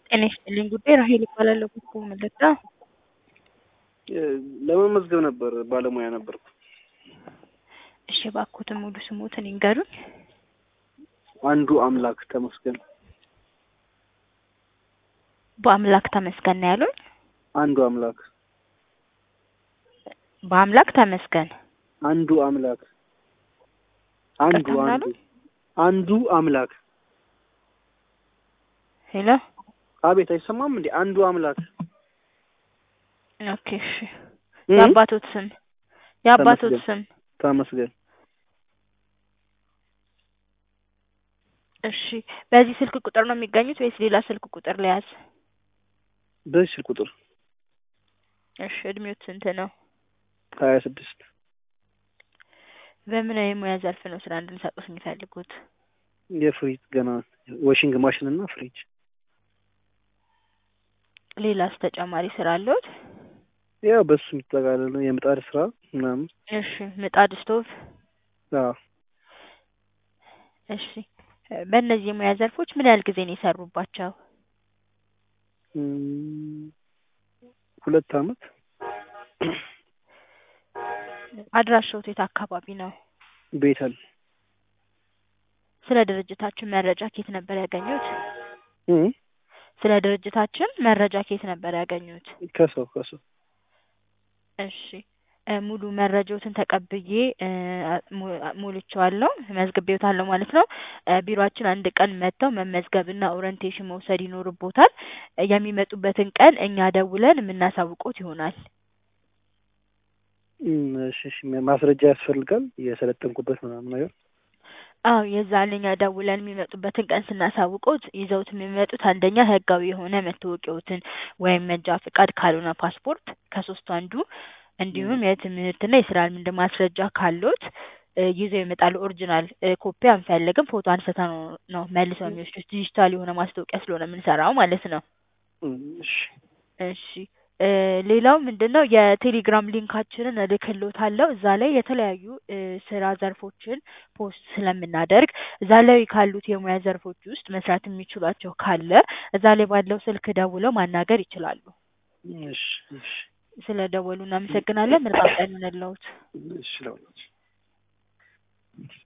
ጤና ይስጥልኝ ጉዳይ ራሄል እባላለሁ። ኮኮ መለታ ለመመዝገብ ነበር ባለሙያ ነበርኩ። እሺ እባክዎትን ሙሉ ስሞትን ይንገሩኝ። አንዱ አምላክ ተመስገን። በአምላክ ተመስገን ነው ያሉኝ? አንዱ አምላክ በአምላክ ተመስገን አንዱ አምላክ አንዱ ቀጥታ ምን አንዱ አሉ? አንዱ አምላክ ሄሎ አቤት አይሰማም እንዴ? አንዱ አምላክ ኦኬ እሺ እ? የአባቶት ስም የአባቶት ተመስገን። ስም ተመስገን እሺ በዚህ ስልክ ቁጥር ነው የሚገኙት ወይስ ሌላ ስልክ ቁጥር ለያዝ? በዚህ ስልክ ቁጥር እሺ እድሜዎት ስንት ነው? ሀያ ስድስት በምን የሙያ ዘርፍ ነው ስራ እንድንሰጡት የሚፈልጉት? የፍሪጅ ገና ዋሽንግ ማሽን እና ፍሪጅ ሌላስ ተጨማሪ ስራ አለዎት? ያው በሱ የሚጠቃለል ነው የምጣድ ስራ ምናምን እሺ ምጣድ፣ ስቶቭ። አዎ እሺ በእነዚህ የሙያ ዘርፎች ምን ያህል ጊዜ ነው የሰሩባቸው? እም፣ ሁለት አመት አድራሻዎት የት አካባቢ ነው? ቤተል ስለ ድርጅታችን መረጃ ከየት ነበር ያገኙት? እ? ስለ ድርጅታችን መረጃ ከየት ነበር ያገኙት? ከሰው ከሰው እሺ እ ሙሉ መረጃዎትን ተቀብዬ እ ሙ- ሞልቼዋለሁ መዝግቤዎታለሁ ማለት ነው። እ ቢሮአችን አንድ ቀን መጥተው መመዝገብና ኦሪንቴሽን መውሰድ ይኖርቦታል። እ የሚመጡበትን ቀን እኛ ደውለን የምናሳውቆት ይሆናል። እም፣ እሺ እሺ ማስረጃ ያስፈልጋል የሰለጠንኩበት ምናምን ነገር አዎ የዛን እኛ ደውለን የሚመጡበትን ቀን ስናሳውቆት ይዘውት የሚመጡት አንደኛ ህጋዊ የሆነ መታወቂያዎትን ወይም መንጃ ፍቃድ ካልሆነ ፓስፖርት ከሶስቱ አንዱ እንዲሁም የትምህርትና የስራ ልምድ ማስረጃ ካሎት እ ይዘው ይመጣሉ። ኦሪጂናል እ ኮፒ አንፈልግም። ፎቶ አንስተን ነው ነው መልሰው የሚወስዱት። ዲጂታል የሆነ ማስታወቂያ ስለሆነ የምንሰራው ማለት ነው። እም፣ እሺ እሺ እ ሌላው ምንድን ነው የቴሌግራም ሊንካችንን እልክልዎታለሁ። እዛ ላይ የተለያዩ እ ስራ ዘርፎችን ፖስት ስለምናደርግ እዛ ላይ ካሉት የሙያ ዘርፎች ውስጥ መስራት የሚችሏቸው ካለ እዛ ላይ ባለው ስልክ ደውለው ማናገር ይችላሉ። እሺ እሺ ስለ ደወሉ እናመሰግናለን። መልካም ቀን ይሁንልዎት። እሺ ለሁላችሁ